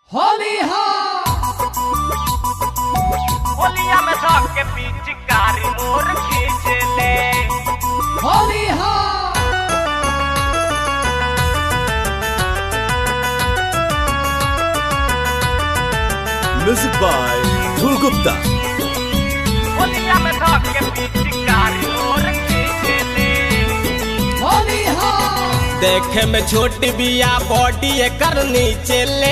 होली हा होलिया में धके पिचकारी मोर खींच ले होली हा Music by Dhul Gupta. होलिया में धके पिचकारी मोर खींच ले होली हा देखे में छोटी बिया बॉडी एकर नीचे ले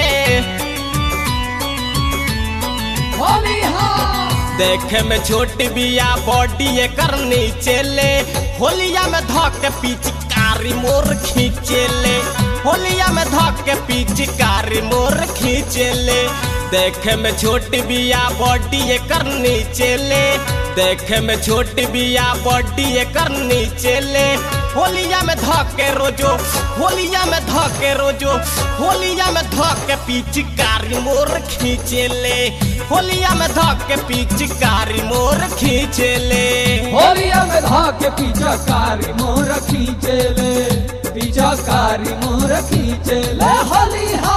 होली हा देखे में छोटी बिया बॉडी एकर नीचे ले होलिया में धक के पिचकारी मोर खींचे ले होलिया में धक के पिचकारी मोर खींचे ले देखे में छोटी बिया बॉडी एकर नीचे ले देखे में छोटी बिया बॉडी एकर नीचे ले होलिया में धक के रोजो होलिया में धक के रोजो होलिया में धक के पिचकारी मोर खींचे ले होलिया में धक के पिचकारी मोर खींचे ले होलिया में धाके पीछा कारी मोर खींचे ले पीछा कारी मोर खींचे ले होली हा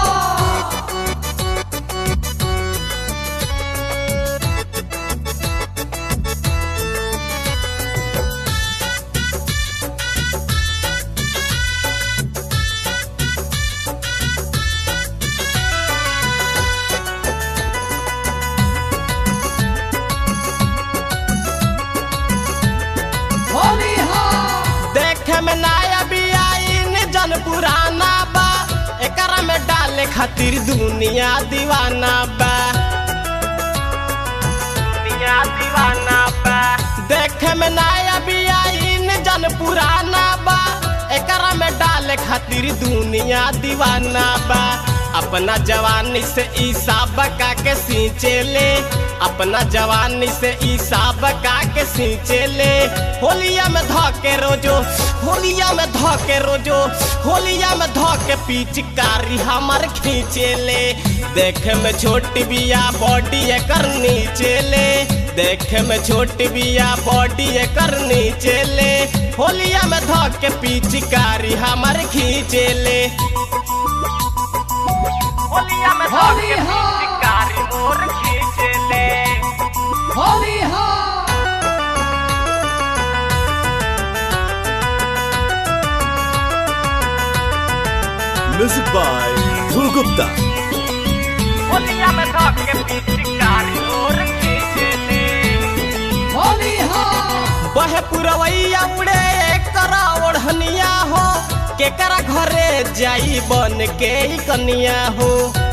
होली हा देखे में नया बिया इन जन पुराना बा एकरा में डाले खातिर दुनिया दीवाना बा दुनिया दीवाना बा देखे में नया बिया इन जन पुराना बा एकरा में डाले खातिर दुनिया दीवाना बा अपना जवानी से ईसा बका के सींचे ले अपना जवानी से ईसा बका के सींचे ले होलिया में धके रोजो होलिया में धके रोजो होलिया में धके पिचकारी हमर खींचे ले देखे में छोटी बिया बॉडी एकर नीचे ले देखे में छोटी बिया बॉडी एकर नीचे ले होलिया में धके पिचकारी हमर खींचे ले होलिया में होली धके हा। पिचकारी मोर खींच ले होली हा Music by Dhul Gupta. होलिया में धके पिचकारी मोर खींच ले होली हा बहे पुरवैया उड़े करा ओढ़निया हो केकरा घरे जाई बन के ई कनिया हो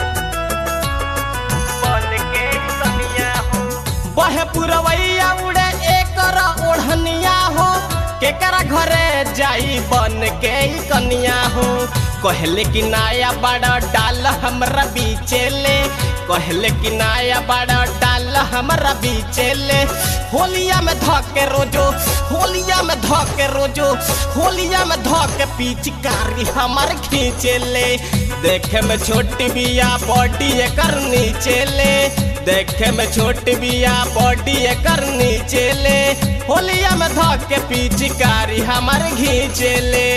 बन के कनिया हो बहे पुरवैया उड़े एकरा ओढ़निया हो केकरा घरे जाई बन के ई कनिया हो कहले कि नाया बड़ा डाल हमरा बीचे ले कहले कि नाया बड़ा डाल हमरा बीचे ले होलिया में धके रोजो होलिया में धके रोजो होलिया में धके पिचकारी हमर खींचे ले देखे में छोटी बिया बॉडी एकर नीचे ले देखे में छोटी बिया बॉडी एकर नीचे ले होलिया में धके पिचकारी हमर घींचे ले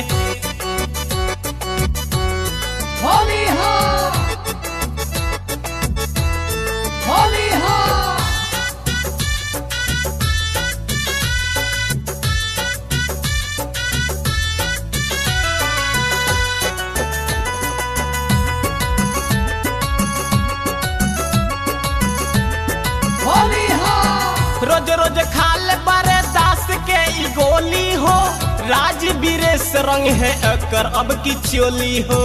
होली हा होली हा होली हा रोज रोज खाले बारे दास के ई गोली हो राजवीर रंग है एकर अब की चोली हो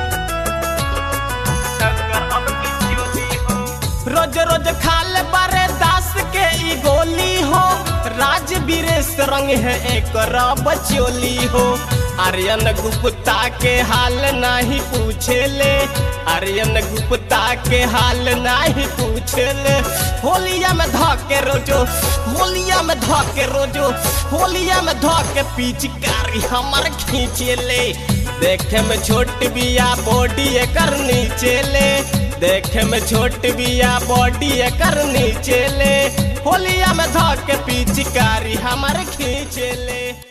टक्कर अब की चोली हो रोज रोज खाले बारे दास के ई गोली हो राजवीर रंग है एकर अब चोली हो आर्यन गुप्ता के हाल नहीं पूछे ले आर्यन गुप्ता के हाल नहीं पूछे ले होलिया में धके रोजो होलिया में धके रोजो होलिया में धके पिचकारी हमर खींचे ले देखे में छोट बिया बॉडी एकर नीचे ले देखे में छोट बिया बॉडी एकर नीचे ले होलिया में धके पिचकारी हमर खींचे ले